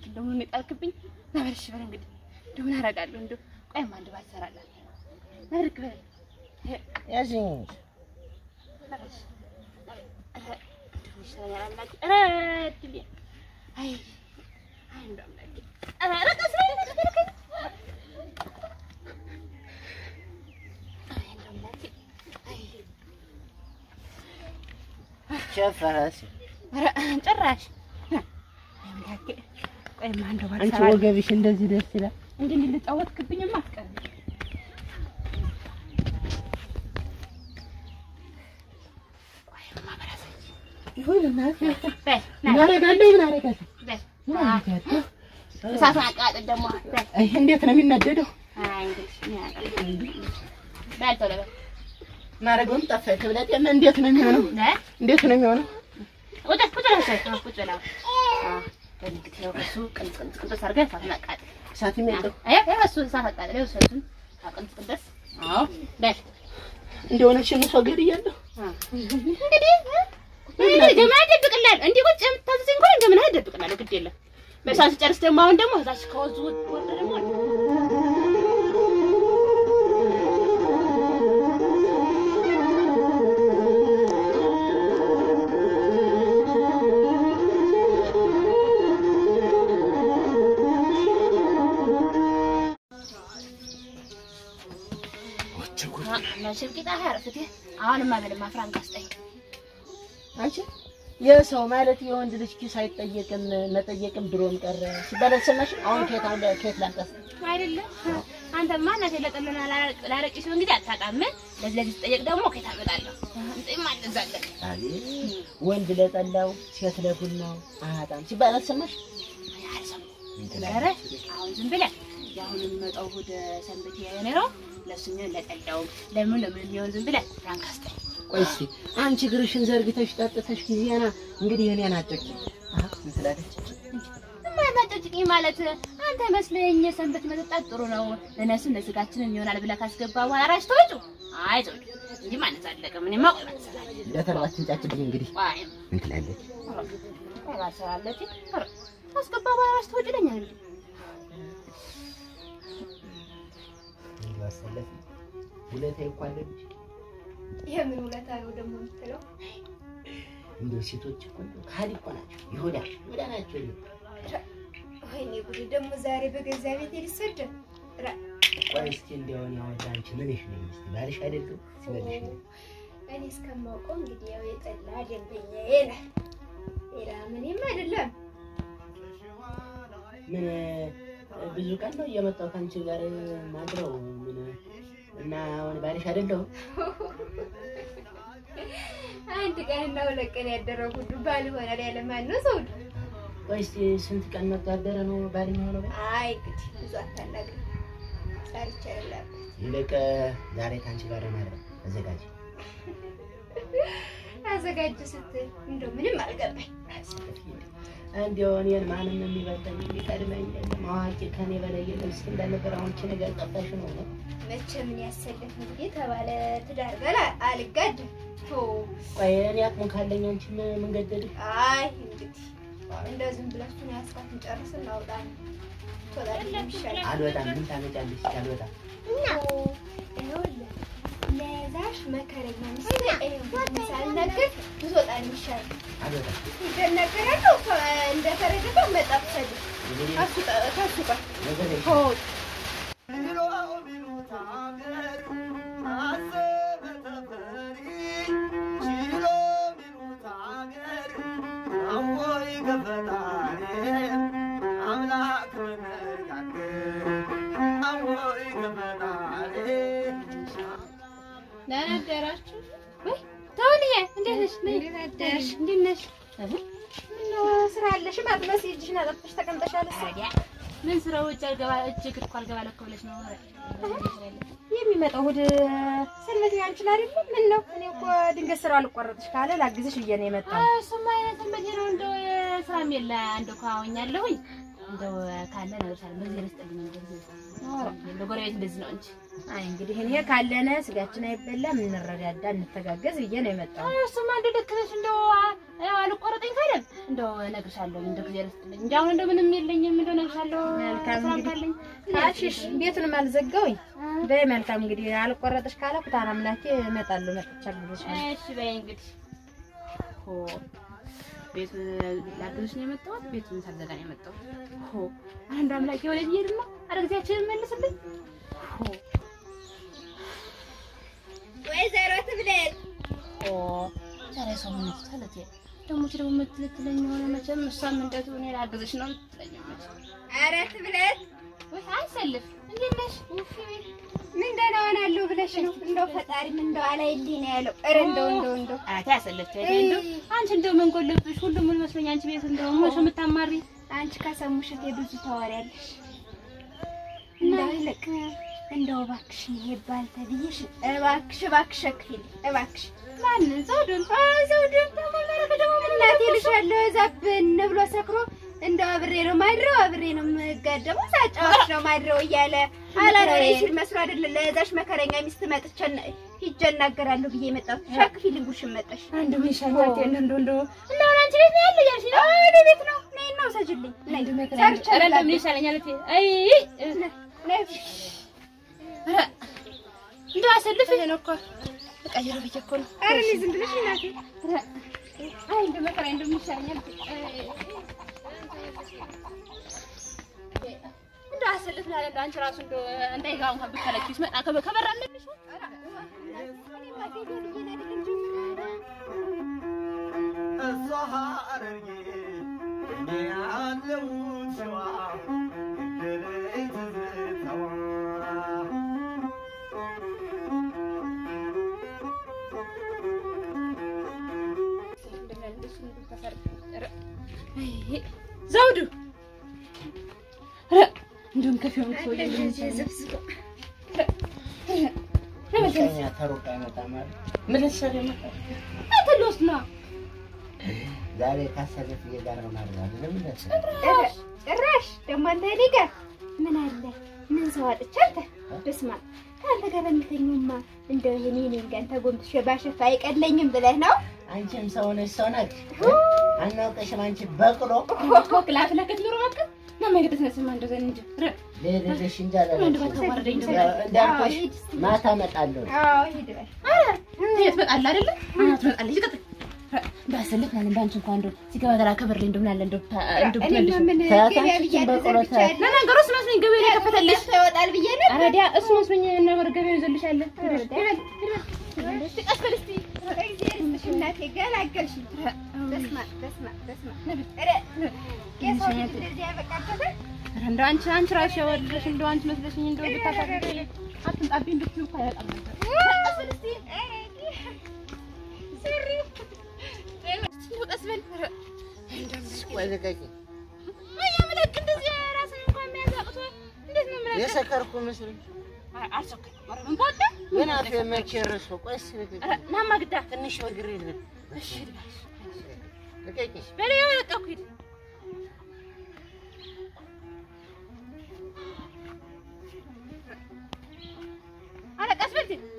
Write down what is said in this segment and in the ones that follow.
እንደው ምን የጣልክብኝ ነበር። እሺ በል እንግዲህ እንደው ምን አደርጋለሁ? እንደው ቆይማ አንድ ባል እሰራለሁ። ነበር በል ያዝኝ ሸፈረስ ጭራሽ አንቺ ወገብሽ እንደዚህ ደስ ይላል። እንዲህ ልጫወትክብኝማ አትቀርም። ይሁን እናት በል ምን አደርጋለሁ? ምን አደርጋለሁ? በል ምን አደርጋለሁ? እሳቱን አቃጥል ደግሞ በል ይሄ እንዴት ነው የሚነደደው? አይ እንግዲህ ምን ያደርጋል? በል ቶሎ በል ማረገውም ጠፋኝ። ክብለት የለ እንዴት ነው የሚሆነው? በል እንዴት ነው የሚሆነው? ቁጭ ቁጭ በል እሰይ፣ አዎ፣ ቁጭ በል አዎ። አዎ፣ በል እንግዲህ ያው እሱ ቅንጥ ቅንጥ ቅንጥስ አድርገህ እሳቱን አቃጥል። እሳትም የለው አይ አይ እሱ እሳት አቃጥል፣ ይኸው እሳቱን ቅንጥ ቅንጥስ። አዎ በል እንደሆነች ሰው ገድያለሁ። እንግዲህ እንግዲህ ገመና እደብቅልሃለሁ። እንዲህ ቁጭ የምታዘዘኝ እንኳን ገመና እደብቅልሃለሁ። ግድ የለም። በእሳት ስጨርስ ደግሞ አሁን ደግሞ እዛች ከወዙ ወርደ ደግሞ መቼም ቂጣ አያርፍት። አሁንማ በልማ ፍራንክ አስጠኝ። አንቺ የሰው ማለት የወንድ ልጅ ኪስ አይጠየቅም መጠየቅም ድሮም ቀረ ሲባል አልሰማሽም? አሁን ከየት አሁን ከየት ላምጣት? አይደለም አንተማ እናቴ ለጠለና ላረቂ ሲሆን እንግዲህ አታውቃም። ለዚህ ለዚህ ስጠየቅ ደግሞ ከየት አመጣለሁ? እንጤማ እንደዛለን አቤት ወንድ ለጠላው ሴት ለቡናው አያጣም ሲባል አልሰማሽ? ኧረ አሁን ዝም ብለህ የአሁን የሚመጣው እሑድ ሰንበቴ የኔሮ ለእሱ የሚሆን ለጠላው ለምን ለምን የሚሆን ዝም ብለህ ፍራንክ አስጠኝ። ቆይ እስኪ አንቺ እግርሽን ዘርግተሽ ጠጥተሽ ጊዜና እንግዲህ እኔን አጨቂ አሃ ምን ትላለች? ማናጨጭኝ ማለት አንተ መስለኝ የሰንበት መጠጣት ጥሩ ነው ለነፍስም ለስጋችንም ይሆናል ብለህ ካስገባ በኋላ ራሽ ተወጩ አይ ተወጩ እንጂ ማለት አለቀም። እኔማ ቆይ ማለት እሰራለሁ። እንደተረባችን ጫጭብኝ እንግዲህ ቆይ ምን ትላለች? ቆይ ማለት እሰራለሁ። ኧረ ካስገባ በኋላ ራሽ ተወጩ ይለኛል። እንዲያሰለፍ ውለታ እኮ አለብሽ። የምን ውለታ ነው ደግሞ የምትለው? እንደው ሴቶች እኮ እንደው ካዲ እኮ ናቸው። ይሁዳ ይሁዳ ናቸው። ወይኔ ጉዴ! ደግሞ ዛሬ በገዛ ቤቴ ሊሰደብ ራ ቆይ እስኪ እንደው እኔ አሁን አንቺ ምንሽ ነኝ? እስኪ ባልሽ አይደለም ሲበልሽ ነው እኔ እስከማውቀው እንግዲህ ያው የጠላ ደንበኛዬ ነህ። ሌላ ምንም አይደለም። ምን ብዙ ቀን ነው እየመጣሁ ከአንቺ ጋር ማድረው ምን እና አሁን ባልሽ አይደለሁም። አንድ ቀን እና ሁለት ቀን ያደረው ሁሉ ባል ይሆናል ያለ ማን ነው ሰው? ቆይ እስኪ ስንት ቀን መጋደረ ነው ባል የሚሆነው? አይ እንግዲህ ብዙ አታናግር። ሰርቻ ያለበት ይልቅ ዛሬ ከአንቺ ጋር ማድረው አዘጋጅ። አዘጋጅ ስትል እንደው ምንም አልገባኝ። እንዲያው እኔን ማንም የሚበልጠኝ የሚቀድመኝ የለም። አዋቂ ከኔ በላይ የለም። እስኪ እንዳልነበር አሁን ይህቺ ነገር ጠፋሽ ነው ነው መቼ ምን ያሰለፍ እንግዲህ ተባለ ትዳር ጋር አልጋድም። ቶ ቆይ እኔ አቅሙ ካለኝ አንቺ ምን ምን ገደድሽ? አይ እንግዲህ እንደው ዝም ብላችሁን ያስፋትን ጨርስ እናውጣ ነው ቶላ ይሻላል። አልወጣም። ምን ታመጫለሽ? እስኪ አልወጣም። ይኸውልህ ለዛሽ መከረኛ ሚስት ይኸው ሳልነግር ብትወጣ ነው የሚሻለው። አልወጣም። ይደነገራለሁ እንደተረገጠ መጣፍ ሰድ እንግዲህ ከሱ ጠ- ከሱ ጋር ነገር የለም። ሆድ ደህና አደራችሁ። ወይ ተውልዬ፣ እንዴት ነሽ? እንዴት አደርሽ? እንዴት ነሽ? ምነው ስራ አለሽ? አትመስይ እጅሽን አጠፍተሽ ተቀምጠሻል። እሷ ታዲያ ምን ስራው እጅ አልገባ እጅ እግር እኮ አልገባ ለኮ ብለሽ ነው የሚመጣው እሑድ ሰንበት ያንቺን አይደል? ምን ነው እኔ እኮ ድንገት ስራው አልቆረጥሽ ካለ ላግዝሽ ብዬ ነው የመጣው። እሱማ አይነት ሰንበቴ ነው እንደው ስራም የለ አንድ እኮ አወኛለሁኝ እንደው ካለ እነግርሻለሁ። በዚህ ልስጥልኝ በዚህ በጎረቤት እንደዚህ ነው እንጂ አይ እንግዲህ እኔ ካለነ ስጋችን አይበላም፣ እንረዳዳ፣ እንተጋገዝ ብዬ ነው የመጣው። እሱማ እንደው ልክ ነሽ። እንደው ያው አልቆረጠኝ ካለም እንደው እነግርሻለሁ። እንደው ጊዜ ልስጥልኝ እንጂ አሁን እንደው ምንም የለኝም። እንደው እነግርሻለሁ። መልካም ስራም እንግዲህ ካለኝ ታሽሽ ቤቱንም አልዘጋውኝ። በይ መልካም እንግዲህ አልቆረጥሽ ካለ ኩታን አምላኬ እመጣለሁ። መጥቻለሁ ብለሽ ነው። እሺ በይ እንግዲህ ሆ ቤት ላግዝሽ ነው የመጣሁት። ቤቱን ሳልዘጋ ነው የመጣሁት። ሆ አንድ አምላኬ ወዴት እየሄድን ነው? ኧረ ጊዜያችንን መልስልኝ። ሆ ወይዘሮ ትብለጥ ኦ ዛሬ ሰው ምን ትላለች? ደግሞ እቺ ደግሞ የምትልትለኝ የሆነ መቼም እሷም እንደቱ እኔ ላግዝሽ ነው የምትለኝ መቼም። ኧረ ትብለጥ ወይ አይሰልፍ እንዴት ነሽ? ምን ደህና ሆናለሁ ብለሽ ነው? እንደው ፈጣሪም እንደው አላይልኝ ነው ያለው። ኧረ እንደው እንደው እንደው አታ ያሰለች እንደው አንቺ እንደው ምን ጎለብሽ? ሁሉም ምን መስሎኝ አንቺ ቤት እንደው ምን ሰው የምታማሪ አንቺ ከሰሙሽ እቴ ብዙ ታወሪያለሽ። እንደው ይልቅ እንደው እባክሽ ይሄ ባል ተብዬሽ እባክሽ እባክሽ ሸክፊል እባክሽ ማንን ዘውዱን ዘውድን ደግሞ ማረከ ደግሞ እናቴ ልሻለሁ እዛ ብን ብሎ ሰክሮ እንደው አብሬ ነው ማድረው አብሬ ነው የምጋደመው ሳጫዋች ነው ማድረው እያለ አላኖሬ ሲል መስሎ አይደለ ለዛሽ መከረኛ ሚስት መጥቼ ሂጄ እናገራለሁ ብዬ የመጣሁት ሸክፊልኝ ጉሽን መጣሽ አንዱ ምን ሻኛት እንደው እንደው እንደው እና አሁን አንቺ ቤት ነው ያለው ያልሽ ነው? ወደ ቤት ነው ነይ ነው ሰጅልኝ ነይ አንዱ መከራ ሰርቼ ኧረ እንደው ምን እላለሁ። ይሻለኛል እቴ አይ ነይ ኧረ እንደው አሰልፍ ይሄ ነው እኮ ተቀየረ ብዬሽ እኮ ነው ኧረ እኔ ዝም ብለሽ እናቴ ኧረ አይ እንደው መከራ እንደው ምን ይሻለኛል እቴ እንደው አሰልፍ ነው እንደው አንቺ ራሱ እንደው እንዳይገባ እንኳን ብትከለኪው ሲመጣ ከበ- ከበር አለብሽ እሷ ሐረርጌ እኔ ያለሁት ሸዋ ገደለኝ ትዝታዋ ዘውዱ ኧረ እንደውም ከፊው ሰውዬ ምቀኛ ተሩቅ አይመጣም አይደል? ምን ልትሰሪ መጣሽ? አንተ ልወስድ ነው ዛሬ ካሰለፍዬ ጋር ነው ማለት አይደለም እንደዚህ ጭራሽ ደግሞ አንተ እኔ ጋር ምን አለ ምን ሰው አጥቼ አንተ በስመ አብ ከአንተ ጋር በምተኙማ እንደው ይሄኔ እኔን ጋር ተጎንብሼ ባሸፋ አይቀለኝም ብለህ ነው? አንቺም ሰው ነሽ ሰው ነሽ አናውቅሽም አንቺ በቅሎ ክላፍ ለከት ኑሮ በቃ እና መንገድ ተነስማ እንደዛ እንጂ ኧረ ልሄድልሽ እንጂ አንድ አላለችም ባታ ወረደኝ እንደው እንዳልኩሽ ማታ እመጣለሁ አዎ ሂድ በል ትሄድ ትመጣለህ አይደለ? አዎ ትመጣለች። ይቀጥል እንዳሰልፍ ማለት እንዳንቺ እንኳን እንደው ሲገባ ገራ ከበር ላይ እንደው ምን አለ እንደው ታ- እንደው እኔማ ብትመልሺው። ምን ተያት ገበያ አንቺ ብዬ በቆሎ አልዘርግቼ ተያት። ያለ ለነገሩ እሱ መስሎኝ ገበያ ላይ ከፈተልሽ። ገዝቶ ይወጣል ብዬ ነበር። ኧረ ዲያ እሱ መስሎኝ ነበር ገበያ ይዘልሻል። ኧረ እስቲ ቀስ በል እስቲ። እግዚአብሔር ይስጥሽ እናቴ ገላገልሽኝ። በስመ አብ በስመ አብ በስመ አብ ኧረ የሰው ልጅ እንደዚህ ያበቃበታል? ኧረ እንደው አንቺ አንቺ ራስሽ ያወደድሽ እንደው አንቺ መስለሽኝ እንደው ብታሳድገኝ አትምጣብኝ ብትይው እኮ አይወጣም ነበር። ቀስ በል እስቲ። ስሪ እንደው ቀስ በል። ኧረ ቆይ ልቀቂ አያምለክ እንደዚህ ራስን እንኳን መያዝ አቅቶ እንዴት ነው የምለቅ? የሰከርኩ መስሎኝ ኧረ አልሰከርኩም። ኧረ ምን በወጣ? ግን አፌ መቼ ረስቶ ቆይ እስኪ ልቀቂ ኧረ ናማ ግዳ ትንሽ በግሬ ልበል እሺ ልባሽ ልቀቂ በሌላ ወጣኩ ሂድ ኧረ ቀስ በል ሂድ።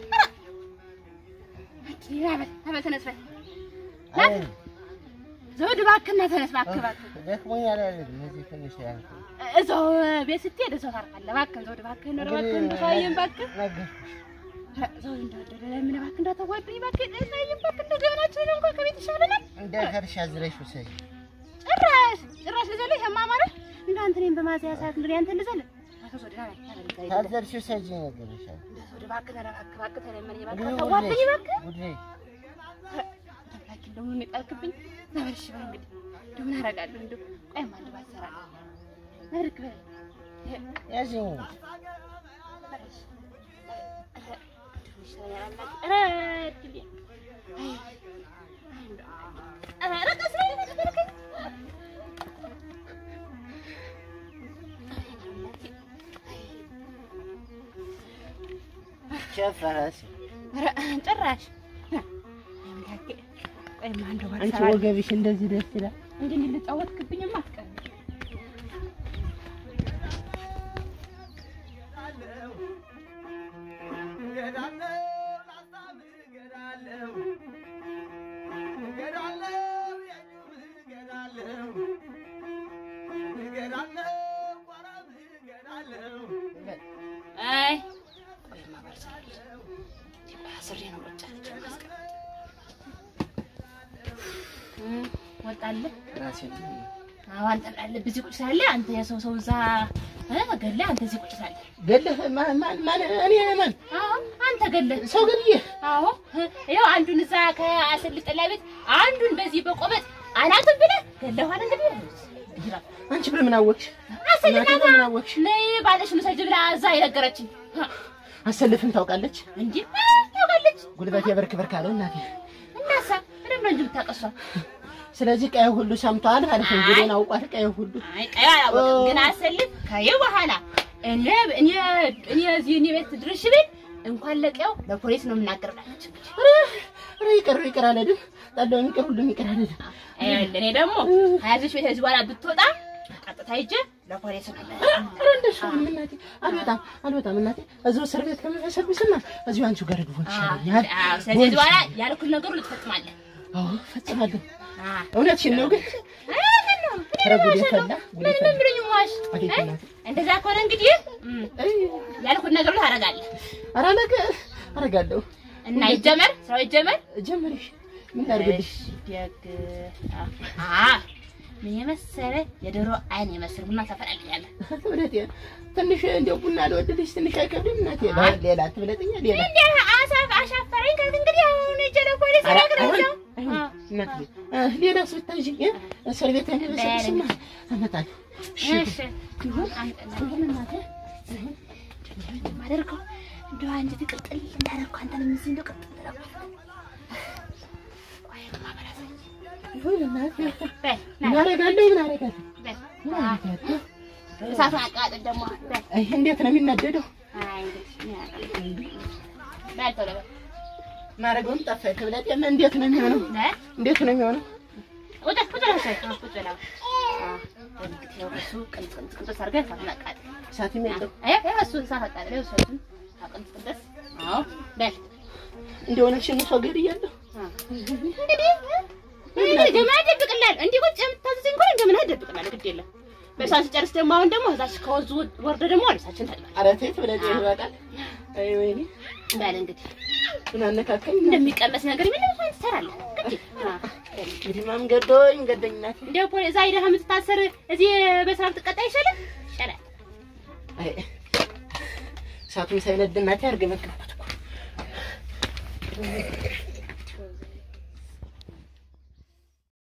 ኧረ አበል አበል ተነስ በል አይ ዘውድ እባክህ እና ተነስ እባክህ እባክህ ደክሞኛል አይደል እዚህ ትንሽ ያልኩ እዛው ቤት ስትሄድ እዛው ታርፋለህ እባክህ ዘውድ እባክህ ኑር እባክህ እንደሳየን እባክህ ነገርኩሽ ኧረ ዘውድ እንደወደደ ለምን እባክህ እንዳታዋርደኝ እባክህ እንደሳየን እባክህ እንደ ገበናችን እንኳን ከቤት ይሻለናል እንደ ከርሻ ዝለሽ ውሰጂ ጭራሽ ጭራሽ ልዘልህ የማማረ እንደ አንተ እኔን በማዘያ ሰዓት እንግዲህ አንተ ልዘልህ አቶ ዘውድ ና ና ና ታዘርሽ ውሰጂ ነገርሻል እንደ ዘውድ እባክህ ና እባክህ እባክህ ተለመነኝ እባክህ እንግዲህ አታዋርደኝ እባክህ ጉዴ ተብላኪ ደግሞ ምን ጣልክብኝ ዘበልሽ በል እንግዲህ እንደው ምን አደርጋለሁ እንደው ቆይማ አንድ ባሰራ ነብርክ በል ያዥኝ ሸፈረስ ጭራሽ አንቺ ወገብሽ እንደዚህ ደስ ይላል እንዲህ ልጫወትክብኝማ አትቀርም። ታውቃለህ? ራሴ ነው። አዎ አንተ ብላለህ። ብዙ ቁጭ ሳለ አንተ የሰው ሰው እዛ እ ገለህ አንተ እዚህ ቁጭ ሳለ ገለህ ማን ማን ማን እኔ ማን አዎ አንተ ገለህ ሰው ገድዬ አዎ ይኸው አንዱን እዛ ከአሰልጥ ጠላ ቤት አንዱን በዚህ በቆመጥ አናቱን ብለህ ገለኋል። እንግዲህ ይላል አንቺ በምን አወቅሽ? አሰልጥና እናቴ በምን አወቅሽ? ነይ ባለሽ ነው ሰጅ ብላ እዛ የነገረችኝ አሰልፍን ታውቃለች? እንጂ ታውቃለች። ጉልበቴ በርክ በርክ አለው እናቴ። እናሳ ምንም ነው እንጂ የምታቀሷ ስለዚህ ቀይ ሁሉ ሰምቷል ማለት ነው። እንግዲህ አውቋት ቀይ ሁሉ አይ ቀይ አላወቅም፣ ግን አሰልፍ ከይ በኋላ እኔ እኔ እኔ እዚህ እኔ ቤት ድርሽ ቤት እንኳን ለቀው ለፖሊስ ነው የምናገርላችሁ። ኧረ ይቅር ይቅር አልሄድም። ጠላውን ይቅር ሁሉም ይቅር አልሄድም። ይኸውልህ እኔ ደግሞ ከያዝሽ ቤት ከዚህ በኋላ ብትወጣ ቀጥታ ሂጅ ለፖሊስ ነው ኧረ እንደሱ አይደለም እናቴ። አልወጣም አልወጣም እናቴ። እዚሁ እስር ቤት ከመፈሰብስና እዚሁ አንቺው ጋር ድቦን ይሻለኛል። አዎ ስለዚህ ከዚህ በኋላ ያልኩት ነገሩ ልትፈጽማለህ። አዎ ፈጽማለሁ። አዎ እውነትሽን ነው ግን ኧረ ጉዴ ፈላ ጉዴ ምን ፈላ። ምን ብለኝ ዋሽ አቤት እናቴ። እንደዛ ከሆነ እንግዲህ እም፣ አይ ያልኩት ነገር ሁሉ ታደርጋለህ ኧረ ነገ አደርጋለሁ። እና ይጀመር ስራው ይጀመር። ጀመርሽ ምን ላድርግልሽ? ደግ አ ምን የመሰለ የዶሮ አይን የመሰለ ቡና ታፈላልኛለህ። እውነቴን ትንሽ እንደው ቡና ልወድልሽ ትንሽ አይከብድም እናቴ? ሌላ ትብለጥኛ ሌላ እንዴ አሳፍ አሻፈረኝ ካልክ እንግዲህ አሁን እጄ ለፖሊስ ኧረ እነግርሃለሁ። አይሆን አይሆን እናቴ እ ሌላስ ብታይኝ እ እስር ቤት እንደበሰብስማ አመጣለሁ። እሺ እሺ ይሁን አንተ ነገር እናትህ ማደርገው እንደው አንጀት ቅጥል እንዳደረኩ አንተንም እዚህ እንደው ቅጥል እንዳደረኩ ቆይ ማበላት ይሁን እናቴ በል ምን ና አደርጋለሁ? ምን አደርጋለሁ? በል ምን አደርጋለሁ? እሳቱን አቃጥል ደግሞ በል አይ እንዴት ነው የሚናደደው? አይ እንግዲህ ምን ያደርጋል በል ቶሎ በል ማረገውም ጠፋኝ። ክብለጤ እንዴት ነው የሚሆነው? በል እንዴት ነው የሚሆነው? ቁጭ ቁጭ በል እሰይ አዎ ቁጭ በል አዎ አዎ እንግዲህ ያው እሱ ቅንጥ ቅንጥ ቅንጥ አድርገህ እሳቱን አቃጥል እሳትም የለው አይ አይ እሱ እሳት አቃጥል ይኸው እሳቱን አቅንጥ ቅንጥ አዎ በል እንደሆነሽን ሰው ገድያለሁ። እንግዲህ እንግዲህ ገመና ደብቅላል እንዲህ ቁጭ የምታዘኝ እንኳን ገመና ደብቅላል ግድ የለም በሳን ስጨርስ ደግሞ አሁን ደግሞ እዛች ከወንዙ ወርደ ደግሞ ወደሳችን ታጥባል ኧረ ተይ ትብለጤ ይበቃል። አይ ወይኔ በል እንግዲህ ምን አነካከኝ? እንደሚቀመስ ነገር ምን እንኳን ትሰራለህ ግድ እንግዲህ ማን ገዶኝ ገደኝ እናቴ። እንደ ፖሊ እዛ ሄደህ የምትታሰር እዚህ በስራ ብትቀጣ ይሻላል ይሻላል አይ እሳቱን ሳይነድ እናቴ አርገመገምኩት እኮ